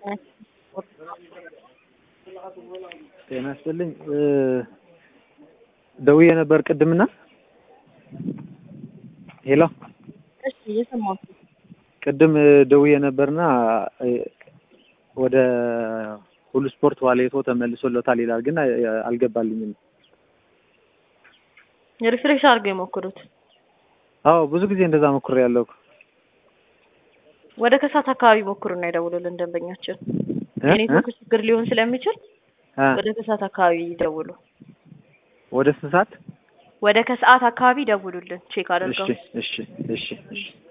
ጤና ይስጥልኝ ደውዬ ነበር ቅድምና ሄሎ እሺ እየሰማሁት ነው። ቅድም ደውዬ ነበርና ወደ ሁሉ ስፖርት ዋሌቶ ተመልሶለታል ይላል፣ ግን አልገባልኝም። ሪፍሬሽ አድርገው የሞክሩት። አዎ ብዙ ጊዜ እንደዛ ሞክሬ ያለው ወደ ከሳት አካባቢ ሞክሩና ይደውሉልን ደንበኛችን። የኔትወርክ ችግር ሊሆን ስለሚችል ወደ ከሰዓት አካባቢ ይደውሉ። ወደ ስንት ሰዓት? ወደ ከሰዓት አካባቢ ይደውሉልን ቼክ አድርገው። እሺ እሺ እሺ እሺ